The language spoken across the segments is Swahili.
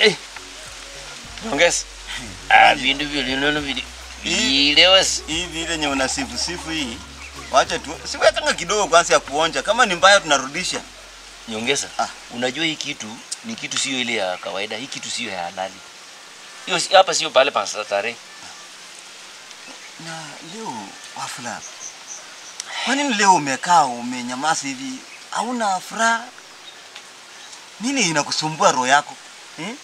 Eh. Nyongeza. Ah, vindu vilinono vili. Vilewasi. Hii vile yenye unasifu sifu hii. Wacha tu. Siwekanga kidogo kwanza ya kuonja. Kama ni mbaya tunarudisha. Nyongeza. Ah. Unajua hii kitu ni kitu sio ile ya kawaida. Hii kitu sio ya halali. Hiyo si- hapa sio pale pa starehe. Na leo wafula. Kwa nini leo umekaa umenyamaza hivi? Hauna furaha? Nini inakusumbua roho yako? Hmm?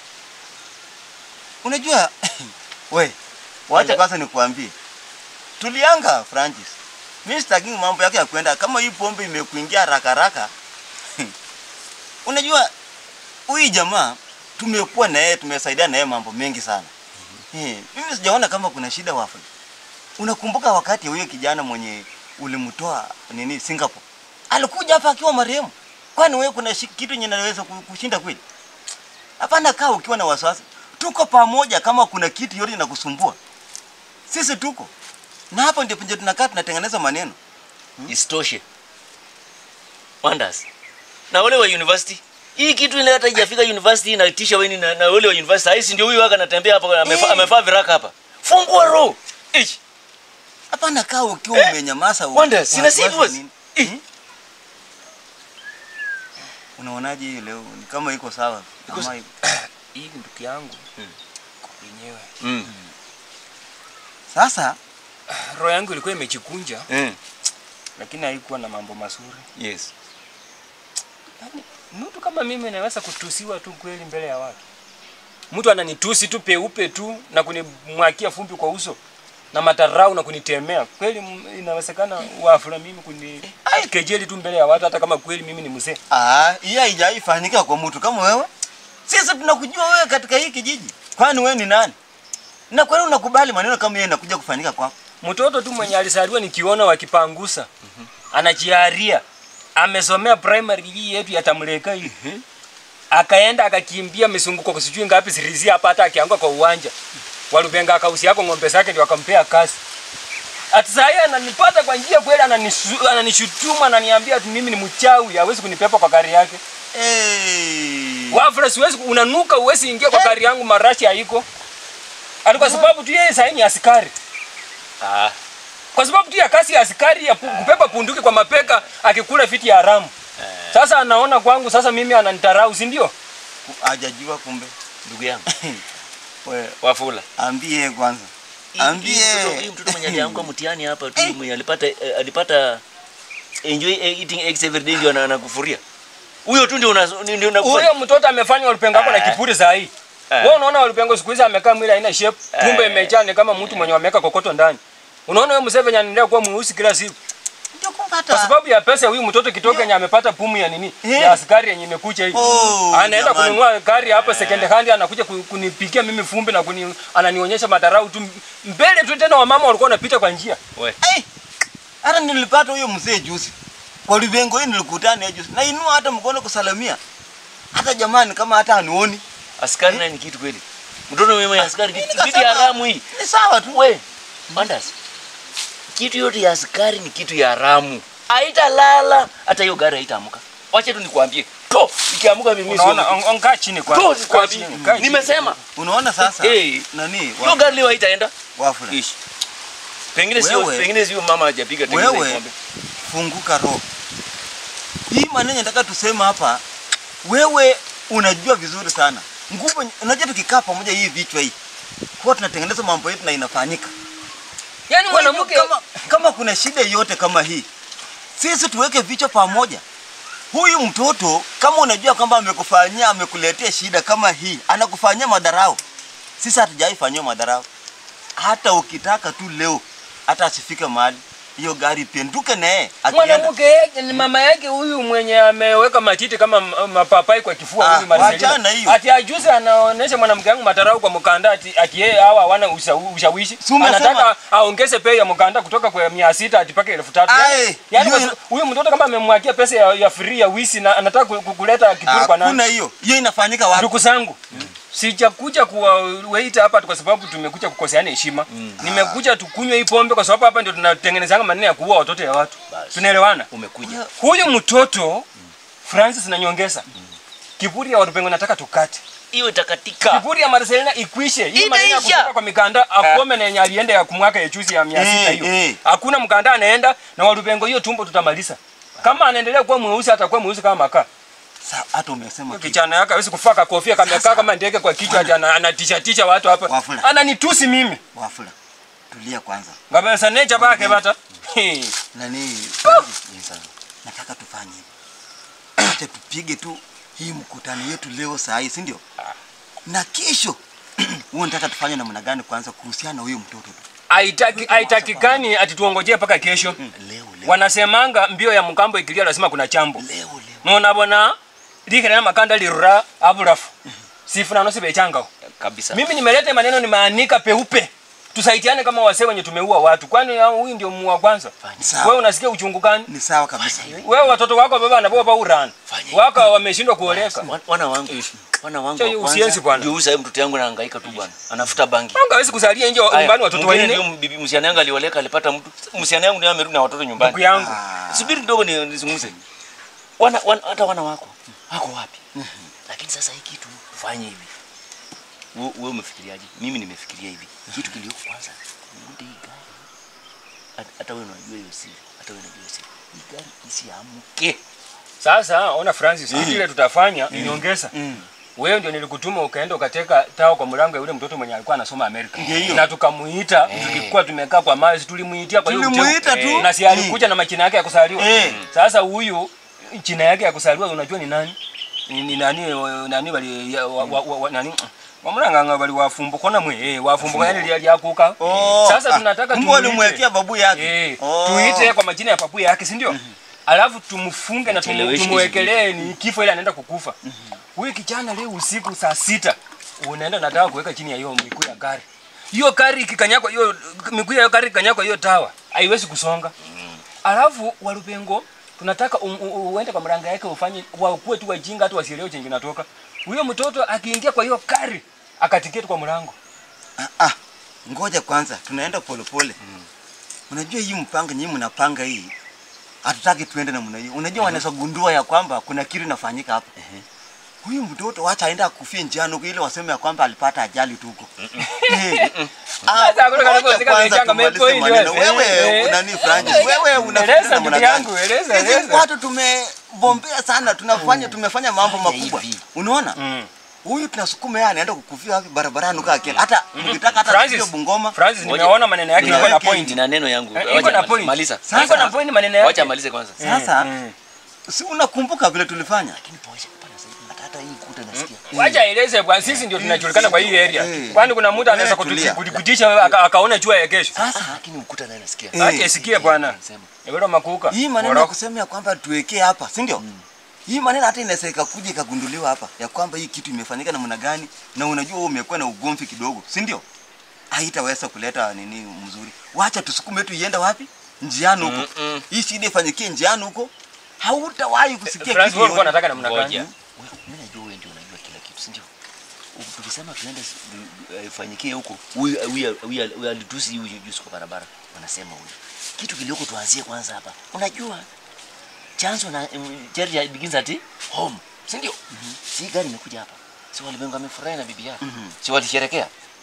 Unajua we, wacha Wala- kwanza nikuambie. Tulianga Francis. Mimi sitaki mambo yake ya kwenda kama hii pombe imekuingia haraka haraka. Unajua huyu jamaa tumekuwa na yeye tumesaidia na yeye mambo mengi sana. Eh, mimi sijaona kama kuna shida wafu. Unakumbuka wakati huyo kijana mwenye ulimtoa nini Singapore? Alikuja hapa akiwa marehemu. Kwani wewe kuna shi- kitu yenye naweza ku- kushinda kweli? Hapana, kaa ukiwa na wasiwasi. Tuko pamoja kama kuna kitu yote inakusumbua. Sisi tuko. Na hapo ndio penye tunakaa tunatengeneza maneno. Isitoshe. Wonders. Na wale wa university. Hii kitu ile hata haijafika university inatisha wewe na, na wale wa university. Haisi ndio huyu waka anatembea hapa amefaa Eh. amefaa viraka hapa. Fungua roho. Ish. Hapana, kaa ukiwa Eh, umenyamaza. u- Wanda, sina wasiwasi serious. nini? Eh. Hmm? Unaonaje hii leo? Ni kama iko sawa. Iko Ama sa- iko- hii ndugu yangu Mm. yenyewe Mm. Sasa roho yangu ilikuwa imejikunja Mm. lakini haikuwa na mambo mazuri Yes. Yaani, mtu kama mimi naweza kutusiwa tu kweli mbele ya watu mtu ananitusi tu peupe tu na kunimwakia fumbi kwa uso na matarau na kunitemea kweli m- inawezekana wafula mimi kuni kejeli tu mbele ya watu hata kama kweli mimi ni mzee Ah, hii haijaifanyika kwa mtu kama wewe. Sisi tunakujua wewe katika hii kijiji. Kwani wewe ni nani? Na kwani unakubali maneno kama yeye yanakuja kufanyika kwako? mtoto tu mwenye alisaliwa nikiona wakipangusa anajiaria amesomea primary hii yetu ya Tamleka hii akaenda akakimbia misunguko kwa sijui ngapi sirizi hapa hata akianguka kwa uwanja walupenga akausi yako ng'ombe zake ndio akampea kasi ati saa hii ananipata kwa njia kweli ananisu- ananishutumu ananiambia ati mimi ni mchawi hawezi kunipepa kwa gari yake Eh. wafula siwezi unanuka uwezi ingia kwa gari yangu marashi haiko ati kwa sababu tu yeye saa hii ni askari Ah. kwa sababu tu ya kasi ya askari ya pu- kupepa punduki kwa mapeka akikula fiti ya haramu. Sasa anaona kwangu sasa mimi ananitarau, si ndio? Hajajua kumbe. Ndugu yangu. Wewe Wafula. ambie kwanza. Hii- Ambie. hii mtoto- Hii mtoto mwenye alianguka mtihani hapa tu mwenye alipata eh, alipata enjoy eating eggs every day ndio ana- anakufuria. Huyo tu ndio una ndio una Huyo mtoto amefanya walupengo hapo na Eh. kipuri saa hii. Eh. Wewe unaona walupengo siku hizi amekaa mwili haina shape, tumbo Eh. imejaa ni kama mtu mwenye wameweka kokoto ndani. Unaona wewe Museveni anaendelea kuwa mweusi kila siku Ndio kumpata. kwa sababu ya pesa ya huyu mtoto kitoka yenye amepata pumu ya nini Eh. ya askari yenye imekuja hii. Oh, anaenda jamani. kununua gari hapa second hand, anakuja ku- kunipikia mimi fumbi na kuni, ananionyesha madarau tu mbele tu. Tena wamama walikuwa wanapita kwa njia We. Eh. Hata nilipata huyo mzee juzi. Kwa livengo hii nilikutana naye juzi. Na inua hata mkono kusalamia. Hata jamani kama hata anioni. Askari naye ni kitu kweli. Mtoto wewe askari kitu Nikasema, kitu ya haramu hii. Ni sawa tu. We. Wonders. Kitu yote ya askari ni kitu ya haramu. Haitalala hata hiyo gari haitaamka. Wacha tu nikwambie. To, ikiamka mimi sio. unaona, on- on- kaa chini kwa To, kaa nikwambie. chini, kaa chini. Nimesema. Unaona sasa? Eh. Nani? Hiyo gari leo haitaenda. Wafula. Ish. Pengine sio Wewe- pengine sio mama hajapiga tengeza Wewe- ng'ombe. funguka roho. Hii maneno nataka tuseme hapa, wewe unajua vizuri sana nguvu. Unajua tukikaa pamoja hii vichwa hii huwa tunatengeneza mambo yetu na inafanyika. Yaani Kwa hivyo mwanamke kama, kama kuna shida yote kama hii, sisi tuweke vichwa pamoja. Huyu mtoto kama unajua kwamba amekufanyia amekuletea shida kama hii, anakufanyia madharau, sisi hatujaifanyia madharau. Hata ukitaka tu leo, hata asifike mahali hiyo gari penduke naye akienda mwanamke yake ni mama yake huyu mwenye ameweka matiti kama m- mapapai kwa kifua Ah, huyu Marcelina. wachana hiyo. Ati ajuzi anaonesha mwanamke wangu matarau kwa mkanda ati ati yeye hawa hawana usha- ushawishi. Si umesema- Anataka aongeze bei ya mkanda kutoka kwa 600 hadi mpaka 3000. Aye, Yaani hiyo kwa- ina- huyu mtoto kama amemwakia pesa ya, ya free ya wisi na anataka ku- ku- kuleta kiburi kwa nani? Hakuna hiyo. Hiyo inafanyika wapi? Ndugu zangu, sijakuja kuwaita hapa kwa sababu tumekuja kukoseana heshima. Nimekuja tukunywe hii pombe kwa sababu hapa ndio tunatengenezanga maneno ya kuua watoto ya watu. Basi. Tunaelewana? Umekuja. Huyu mtoto Francis na nyongeza kiburi ya watu pengo nataka tukate. hiyo itakatika. Kiburi ya Marcelina ikwishe. Hii maneno ya Itaisha. kutoka kwa mikanda akome na yenye alienda ya kumwaka ya chuzi ya 600 Eh, hiyo. eh. Hakuna mkanda anaenda na walupengo hiyo tumbo tutamaliza. Kama anaendelea kuwa mweusi atakuwa mweusi kama makaa. Sa- hata umesema Hiyo kitu. Kijana yake hawezi kufaka kofia kamekaa kama ndege kwa kichwa ati ana- anatisha tisha watu hapa. Wafula. Ananitusi mimi. Wafula, tulia kwanza. Ngabela sanecha bake bata. He. Nani? Ni sawa. Nataka tufanye hivi. Acha tupige tu hii mkutano yetu leo saa hii, si ndio? Na kesho huo nataka tufanye namna gani kwanza kuhusiana na huyo mtoto tu. Haitaki haitakikani ati tuongojee mpaka kesho. Leo leo. Wanasemanga mbio ya mkambo ikilia lazima kuna chambo. Leo leo. Mona bona likira makanda lirura aburafu. Sifuna no sibechanga. Kabisa. Mimi nimeleta maneno nimaanika peupe. Tusaidiane kama wasee wenye tumeua watu. Kwani ya- huyu ndio muua kwanza? Sawa. Wewe unasikia uchungu gani? Ni sawa kabisa. Wewe watoto wako baba na baba urana. Fanya Waka wameshindwa kuoleka. Wan- Wana wangu. Wana wangu. Cha wa hiyo kwanza, usienzi bwana. Ndio huyu sasa mtoto yangu anahangaika tu bwana. Anafuta bangi. Anga hawezi kusalia nje Aya, nyumbani watoto mwingine wanne. ndio bibi msichana yangu alioleka alipata mtu. Msichana yangu ndio amerudi na watoto Ndugu nyumbani. yangu. Ah. Subiri kidogo ni nizungumze. Wana, wana hata wana wako wako wapi? Lakini sasa hii kitu fanye hivi. Wewe wewe umefikiriaje? Mimi nimefikiria hivi. Kitu kilioko kwanza. Nirudi hii gari. Hata- Hata wewe unajua hiyo siri. Hata wewe unajua hiyo siri. Hii gari isiamke. Sasa ona Francis, kitu ile tutafanya niongeza. Wewe ndio nilikutuma ukaenda ukateka tao kwa mlango ya yule mtoto mwenye alikuwa anasoma Amerika. Ndio hiyo. Na tukamuita, tulikuwa tumekaa kwa mawe, tulimuitia kwa hiyo Tulimuita uteu. tu. Na si alikuja na majina yake ya kusaliwa. Eh. Sasa huyu jina yake ya kusaliwa unajua ni nani? Ni, ni nani wa- nani wali ya- wa, wa, wa, wa, nani wamulanganga wali wafumbo kona mwe eh wafumbo yani lya lyakuka. Oh, Sasa ah, tunataka kumbe tumuite. walimwekea babu yake. Eh, Oh. tuite kwa majina ya papu yake, si ndio? Alafu tumfunge na tumu- Cheleweshe tumwekelee ni kifo ile anaenda kukufa. Huyu kijana leo usiku saa sita unaenda nataka kuweka chini ya hiyo miguu ya gari. Hiyo gari ikikanyakwa hiyo miguu ya hiyo gari ikikanyakwa hiyo tawa haiwezi kusonga. Alafu walupengo tunataka u- u- uende kwa mranga yake ufanye wakuwe tu wajinga hata wasielewe chenye kinatoka. Huyo mtoto akiingia kwa hiyo gari akatiketi kwa mlango. Ah, ah. Ngoja kwanza, tunaenda polepole. Unajua hii mpango nyinyi mnapanga hii. Hatutaki tuende namna hiyo. Unajua wanaweza gundua ya kwamba kuna kitu inafanyika hapa. Huyu mtoto wacha aenda akufie njiani huko ili waseme ya kwamba alipata ajali tu huko. Eh. Ah, Sasa hakuna ngoja kanako zika kwanza zechanga tumalize mepoint maneno. wewe. Wewe Eh. unani Francis? Wewe unafikiri Eleza namna ndugu gani? yangu, eleza, Sisi eleza. watu tumebombea sana, tunafanya tumefanya mambo Fanya makubwa. hivi. Unaona? Mm. Huyu tunasukuma yeye anaenda kukufia wapi barabarani huko akienda. Hata mkitaka hata Francis, tupige Bungoma. Francis Ngoja. nimeona maneno yake iko na Niweke point. Nina neno yangu. Eh, Wacha iko na amalize. point. Maliza. Sasa iko na point maneno yake. Wacha amalize kwanza. Sasa Mm. si unakumbuka vile tulifanya? Lakini poesha hapana sasa. Hata hata hii kuta nasikia. Wacha aeleze bwana, sisi ndio tunajulikana kwa hii area. Eh. Kwani kuna mtu anaweza Eh, tulia. kutukutisha aka- akaona jua ya kesho. Sasa lakini ukuta naye nasikia. Eh. Acha isikie bwana. Sema. Ebero makuka. Hii maneno ya Boroko. kusema ya kwamba tuwekee hapa, si ndio? Hii maneno hata inaweza ikakuja ikagunduliwa hapa ya kwamba hii kitu imefanyika namna gani, na unajua wewe umekuwa na ugomvi kidogo, si ndio? Haitaweza kuleta nini mzuri. Wacha tusukume tu iende wapi? Njiani huko. Mm-mm. Hii shida ifanyikie njiani huko. Hautawahi kusikia Francis kitu wewe ulikuwa yoyote. unataka namna Ngoja. gani? Wewe, Mimi najua wewe ndio unajua kila kitu, si ndio? U- Tukisema tuende s- eh, ifanyikie huko, huyu huyu huyu huyu alitusi huyu Yusuf kwa barabara. Wanasema huyu. Kitu kilioko tuanzie kwanza hapa. Unajua chanzo na um, charity begins at home. Si ndio? Si gari imekuja hapa. Si walimwengu amefurahi na bibi yake. Si walisherekea.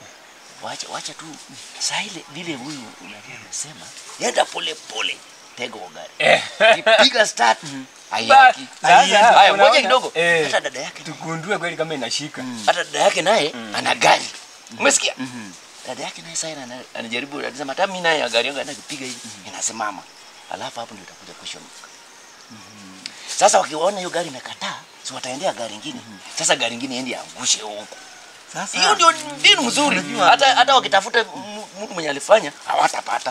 Wacha wacha tu. Sasa ile vile huyu unajua anasema, yenda pole pole. Tega kwa gari. Eh. Kipiga start. Ba- Haiyaki. sasa, Haya, unaona? ngoja kidogo. Eh. Hata dada yake Tugundue kweli kama inashika. hata dada yake naye ana gari. Umesikia? Dada yake naye sasa ana- anajaribu anasema hata mimi naye gari yangu anakipiga hivi inasimama. Alafu hapo ndio itakuja question. Sasa wakiona hiyo gari imekataa, si wataendea gari nyingine. Sasa gari nyingine iende angushe huko. Sasa Hiyo ndio mbinu mzuri. Unajua- Hata hata wakitafuta m- mtu mwenye alifanya hawatapata.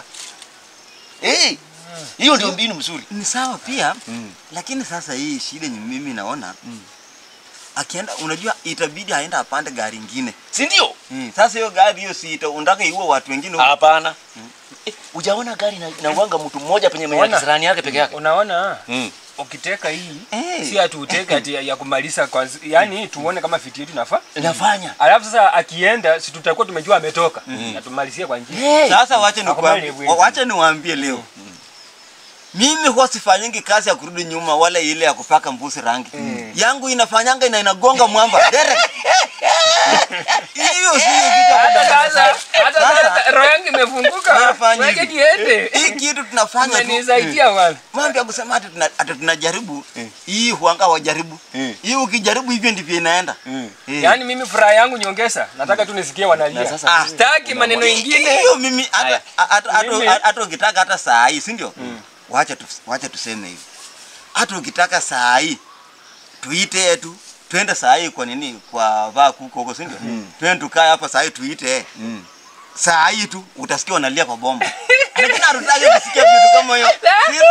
Eh. Hiyo ndio mbinu mzuri. ni sawa pia Mm. lakini sasa hii shida ni mimi naona akienda, unajua itabidi aenda apande gari ingine. Si ndio? Mm. Sasa hiyo gari hiyo si ita- unataka iue watu wengine huko. Hapana. Eh, Hujaona gari na inauanga mtu mmoja penye mwenye Ona. kisirani yake peke yake. Unaona? Mm. Ukiteka hii Eh. si ati uteke ati ya- ya kumaliza kwa yani tuone kama fiti yetu inafaa. Inafanya. Alafu sasa akienda si tutakuwa tumejua ametoka na tumalizie kwa njia. Hey. Sasa wacha Hakubali nikwambie, bwana. wacha niwaambie leo. Mimi huwa sifanyingi kazi ya kurudi nyuma wala ile ya kupaka mbuzi rangi. yangu inafanyanga ina inagonga mwamba direct. Hiyo sio kitu ya Hata kudanganya sasa, hata Sasa, sasa roho yangu imefunguka. Unafanya Weke hivi. niende. Hii kitu tunafanya tu. Umenisaidia bwana. Mambo ya kusema ati tuna- ati tunajaribu hii huanga wajaribu Mm. hii ukijaribu hivyo ndivyo inaenda Mm. Eh. Yaani mimi furaha yangu nyongeza. Nataka tu nisikie Na wanalia. sasa Ah, Sitaki maneno ingine. hiyo mimi hata Haya. hata- hata- Mimi- hata ukitaka hata saa hii si ndio wacha tu, wacha tuseme hivi hata ukitaka saa hii tuite tu twende saa hii kwa nini kwa vaa kuko huko si ndio twende tukae hapa saa hii tuite Mm. saa hii tu utasikia wanalia kwa bomba lakini hatutaki kusikia vitu kama hiyo Sisi-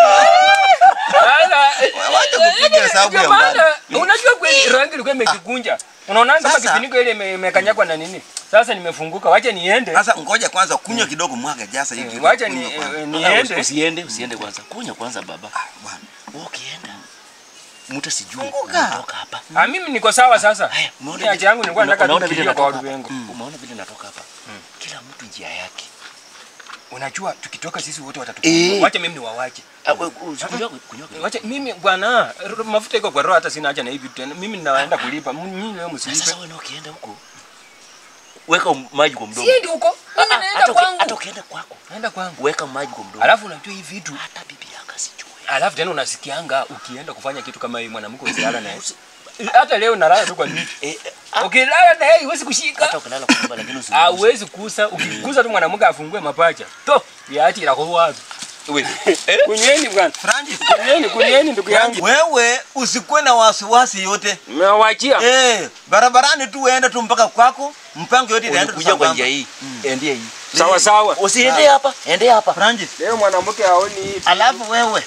Sasa Wacha kupiga hesabu ya ndio maana, mbali. Unajua kweli roho yangu ilikuwa imekikunja. Unaona kama Sasa- kifuniko ile ime- imekanyagwa na nini? Sasa nimefunguka. Wacha niende. Sasa ngoja kwanza kunywa kidogo mwaga jasa hiki. Wacha ni kunywa kwanza. eh, Ah, niende. Usiende, usiende kwanza. Kunya kwanza baba. Ah, bwana. Wewe ukienda mtu asijue Funguka. unatoka hapa. Ah, mimi niko sawa sasa. Haya, umeona Mimi haja yangu nilikuwa una- nataka unaona tu vile kukilia kwa natoka watu hapa? wengi. Umeona vile natoka hapa? Kila mtu njia yake. Unajua tukitoka sisi wote Eh. watatufunga. Wacha mimi niwawache. Ah, we- usikunywa kunywa kidogo. Wacha mimi bwana, r- mafuta iko kwa roho hata sina haja na hivi tena. Mimi ninaenda kulipa. M- Nyinyi leo Na msilipe. sasa wewe na ukienda huko weka maji kwa mdomo. Siendi huko. Ah, Mimi ah, naenda hata uki- kwangu. Hata ukienda kwako Naenda kwangu. weka maji kwa mdomo. Alafu unajua hivi vitu. hata bibi yako asijue. Alafu tena unasikianga ukienda kufanya kitu kama hii mwanamke usilala naye. Hata leo nalala tu kwa miti. Eh, eh, ah, Ukilala na yeye huwezi kushika. hata ukilala kwa nyumba lakini usi. Ah, huwezi kusa. Ukikusa tu mwanamke afungue mapacha. To, viachi la kwa wapi? Wewe. Kunyeni bwana. Francis, Kunyeni, kunyeni ndugu yangu. wewe usikuwe na wasiwasi yote. Mmewachia. Eh, barabarani tu uende tu mpaka kwako, mpango yote itaenda tu Kuja kwa sambamba. njia hii. Endea hii. Sawa sawa. Usiende hapa, endea hapa. Francis, Leo mwanamke haoni hivi. alafu wewe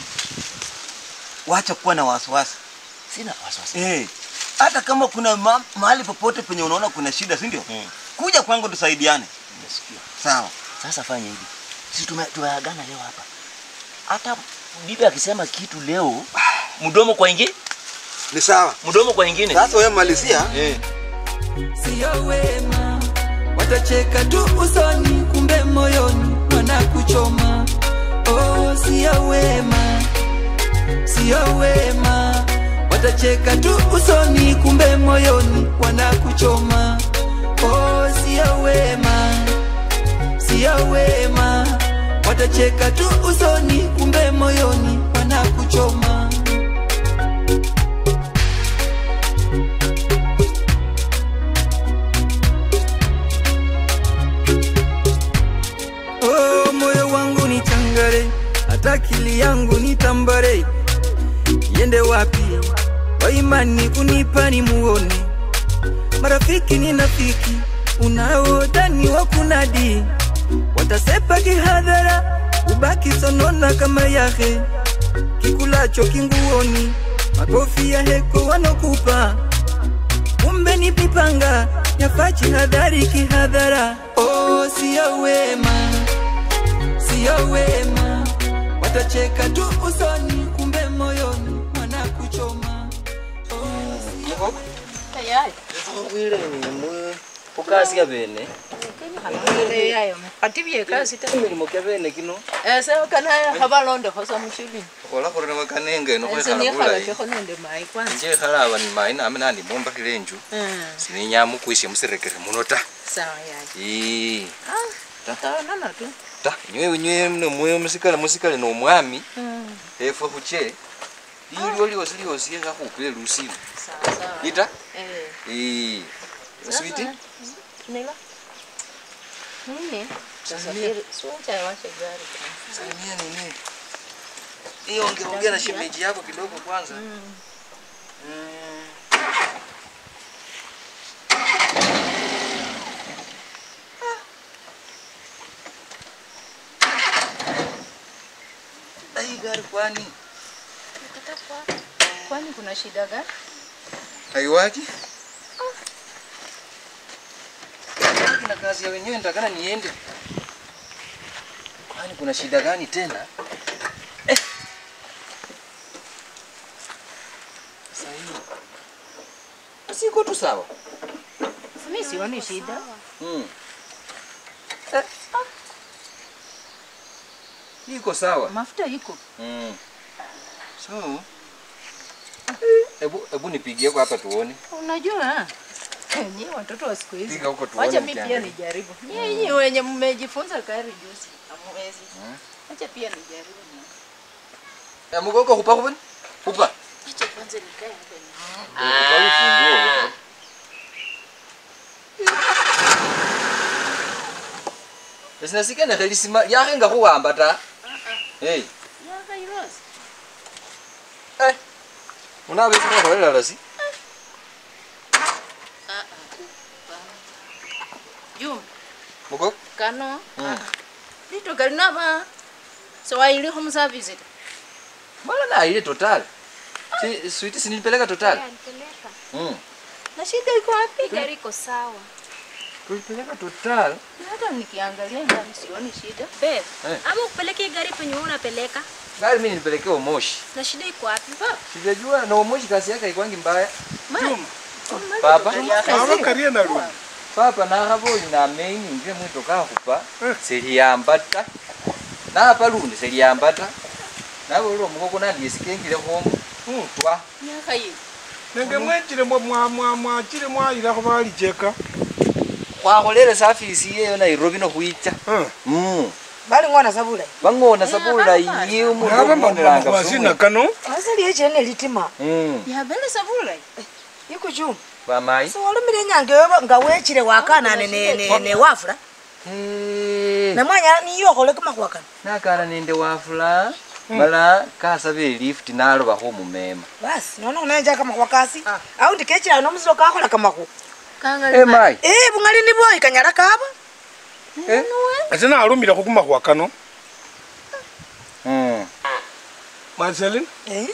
wacha kuwa na wasiwasi. Sina wasiwasi. Eh, hata kama kuna ma mahali popote penye unaona kuna shida, si ndio? Mm. Kuja kwangu tusaidiane. Nimesikia. Sawa. Sasa fanya hivi. Sisi tume- tumeagana leo hapa. Hata bibi akisema kitu leo, mdomo kwa ingine, Ni sawa. mdomo kwa ingine. Sasa wewe malizia. Eh. sio wema, watacheka tu usoni, kumbe moyoni wanakuchoma. Oh, sio wema, sio wema, watacheka tu usoni, kumbe moyoni wanakuchoma. Oh, sio wema, sio wema, watacheka tu usoni, kumbe moyoni wanakuchoma. Oh, moyo wangu ni changare, hata akili yangu ni tambare. Yende wapi? Kwa imani unipa ni muone. Marafiki ni nafiki, unaodhani wa kunadi. Watasepa kihadhara, ubaki sonona kama yahe. Kikulacho kinguoni, makofi ya heko wanokupa. Kumbe ni pipanga, yafachi hadhari kihadhara. Oh, sio wema, sio wema, watacheka tu usoni, kumbe moyoni wanakuchoma. Oh, sio tayari Wile mwe ukasikia bene. yayo atibye kasi ta Milimo kya bene kino. ese kana habalondo hosa mushuli kola khurina wakanenge ese nokhwekhala nekhala bulayi kho nende mai kwanza nje ekhala aba ni mayi nami nandi mombakhile enju Mm, sininyama ukwishe musirekere muno ta sawa yayo Ii, tutaonana tu ta nywe nywe nomwe musikale musikale nomwami Mm, efwe khuche lilyo lyosi lyosi ekhakhupile lusili sawa sawa ita eh Ii, switi sasa, nila nini safiri sucha washe gari salimia nini iyo ongea ongea na shemeji yako kidogo kwanza Mm. Mm. Na hii gari kwani kwani kuna shida gani haiwaki? Haiwaki na kazi ya wenyewe nitakana niende. Kwani kuna shida gani tena? Eh. Sasa hii. Siko tu sawa. mimi sioni shida Mm. Eh. Iko sawa. mafuta iko Mm. So, Hebu hebu nipigie kwa hapa tuone. Unajua nyie watoto wa siku hizi, Piga huko tuone wacha mimi pia mkiangalia. nijaribu. Nyie nyie wenye mmejifunza gari juzi hamwezi, wacha pia nijaribu. Eh, mgoko kupa kupa. Kupa. Wacha kwanza nikae hapa ni Kwa ufunguo. Sinasikana khelisima yakhenga khuwamba ta. Hey. yaka irosi. Eh. Unabe sima kholela lasi. Juma Mgoko. kano Mm. lito kalinaba sewaili home service ta. Mbona na ile total? Si sweet sinilipeleka total. Alipeleka. Mm. Na shida iko wapi? Gari iko sawa. Tulipeleka total. Hata nikiangalia ndani sioni shida. Babe, Eh. ama ukupeleke hii gari penye wewe unapeleka Gari mimi nilipelekea Moshi. na shida iko wapi? Sijajua na Moshi kasi yake haikwangi mbaya. Mai. Papa. abakarie nalu papa nakhabonye namenyi nje mwitoka khupa seliyambata napa lundi seliyambata nabolile omukoko nandiye sikengile khomu twa Miaka hii. nenge mwenjile mwa- mwa- mwa- mwachile mwayilakho balijeka khwakholele safisi yeyo nairobi nokhwicha Eh. Mm. bali ng'ona sabula bang'ona sabulayi umundu naba okhonelanga makwasina kano asali echene litima Yabele sabula. ikuchuma bamayi siwalumile enyange yoba nga wechile wakanane ne- ne- ne wafula namwanya niyo okhole kamakhuwa kano nakana nende wafula mala kasaba elift nalobakho omumema basi nono khunenja kamakhuwa kasi aundi kechilao nomusilo kakhola kamakhuwa Kangali emayi Eh, bungali ni bwoyi kanyala kaba ate nalumilekho kumakhuwa kano Mm. marcelin Eh,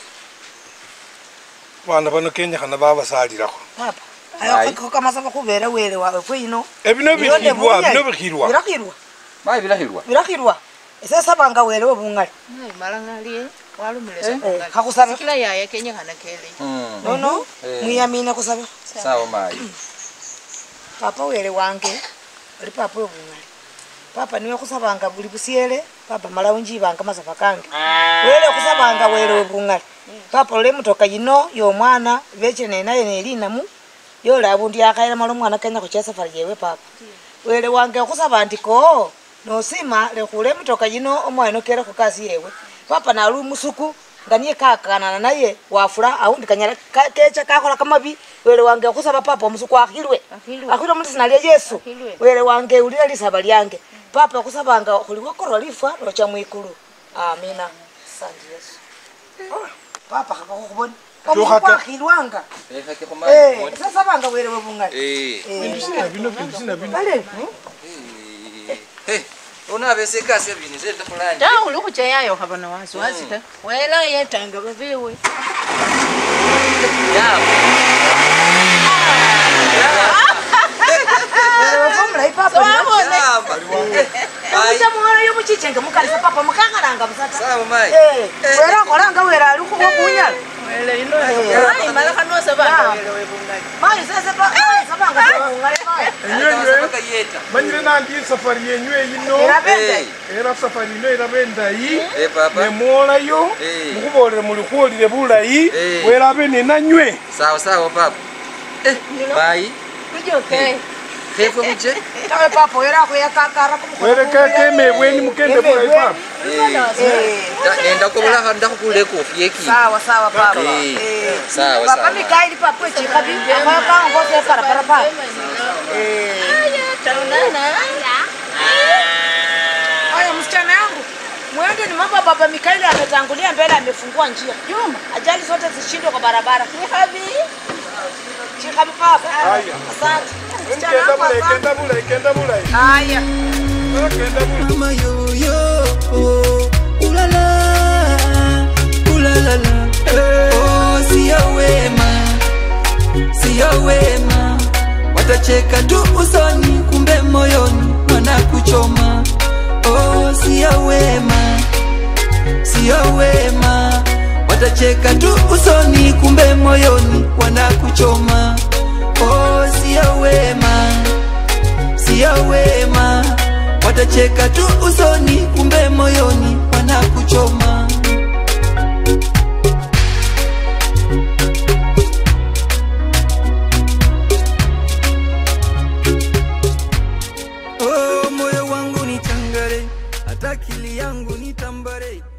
bana bano kenyakhana babasalilakho papa Ayi. ayo kamasaba khubera wele wawe kwino ebino Bino ne bikhilwa bungali. bino bikhilwa birakhilwa mayi bilakhilwa birakhilwa esesabanga wele we bungali Mai mala ngalie walumile Eh, sabula. khakhusaba Kila yaya Kenya kana kele. Mm. nono Eh. mwiyamine khusaba sawa mayi papa wele wange oli papa webungali papa niwe khusabanga buli busyele papa mala unjibanga masafa kange wele khusabanga wele webungali papa lole mutoka yino yomwana vechile nenaye nelinamu yoli abundu yakhayila mala omwana kenya khucha safari yewe papa wele wange khusaba ndi ko nosima lekhule mutoka yino omwana kere khukasi yewe papa nali umusuku nga niye kakanana naye wafula aundi kanyala ka- kecha kakhola kamabi wele wange khusaba papa omusuku akhilwe Akhilwe. akhilwe mulisina lya yesu Akhilwe. wele wange ulila lisaba lyange papa khusabanga khuliwokorwa lifwa locha mwikulu amina sandi yesu papa khakakhukhubona omuntu Tukhake. kwakhilwanga Ekhake Eh, khumayi sasabanga wele webungali Eh. bindu sina bino bindu sina bino bale Hey, unabese kasi ebintu zenda fulani. Ta uli khucha yayo khaba na wasiwasi ta. Wela yetanga babewe. wefomulayi papa Wabone. Mucha muhora yomuchichenge mukalisa papa mukakhalanga busata Sawa mai. Eh, wera akholanga wera ali khukunyala Wela ino. Mai mala khano sabanga wela webungali. mayi sese pa- mayi sabanga sebungale mayi enywenywe Saka yeta. manyire nandi safari yenywe yino erabende Eh, era safari yino eraba endayi eh papa. nemwolayo Eh. mukhubolere muli khwolile bulayi Eh. werabe nenanywe Sawa sawa papa. Eh, mai. Kujoke. Khefwe kuje. tawe papa wera akhuyakakara werekeke emebweni mukende bulayi papa Eh. ta- Nenda kubula khanda khukule kofi yeki. sawa sawa papa Eh. Eh. Sawa papa sawa. mikaili papa echikabi akhoyakanga ngoseparapara papa Aya taunana. aya msichana yangu mwende ni mambo baba mikaili ametangulia mbele amefungua njia juma ajali zote zishindwe kwa barabara chikabi chikabi papa Haya. asante msichana kenda wangu bulayi asante kenda bulayi kenda bulayi haya Eh, kenda bulayi mama yoyo ulala ulalala oh, siyo wema siyo wema watacheka tu usoni kumbe moyoni wanakuchoma oh, siyo wema siyo wema watacheka tu usoni kumbe moyoni wanakuchoma oh, siyo wema siyo wema watacheka tu usoni kumbe moyoni wanakuchoma hata akili yangu ni tambare